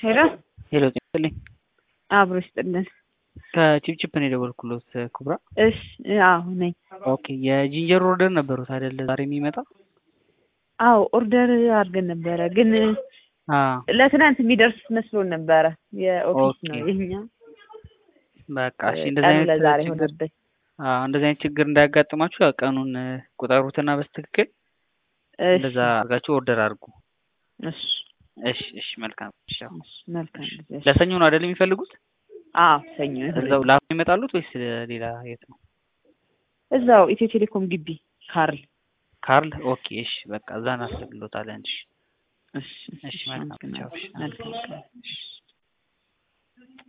ሄሎ ሄሎ ጤና ይስጥልኝ። አብሮ ይስጥልን። ከቺፕቺፕ ነው የደወልኩሎት ኩብራ። እሺ አዎ ነኝ። ኦኬ የጂንጀር ኦርደር ነበሩት አይደለ? ዛሬ የሚመጣ አዎ ኦርደር አድርገን ነበረ፣ ግን አ ለትናንት የሚደርስ መስሎን ነበረ። የኦፊስ ነው ኦኬ። ይሄኛ በቃ እሺ። እንደዚህ ቀኑ አይነት ለዛሬ ችግር ሆነብኝ። አ እንደዚህ አይነት ችግር እንዳያጋጥማችሁ ያው ቀኑን እ፣ ቁጠሩትና በስትክክል እሺ እንደዛ አድርጋችሁ ኦርደር አድርጉ። እሺ እሺ እሺ። መልካም እሺ። ያው እሺ፣ መልካም ጊዜ። እሺ። ለሰኞ ነው አይደል የሚፈልጉት? አዎ ሰኞ እዛው ላፍ ይመጣሉት ወይስ ሌላ የት ነው? እዛው ኢትዮ ቴሌኮም ግቢ ካርል። ካርል ኦኬ። እሺ በቃ እዛ እናስብሎታለን። እሺ እሺ እሺ። መልካም ቻው። እሺ። መልካም ቀን። እሺ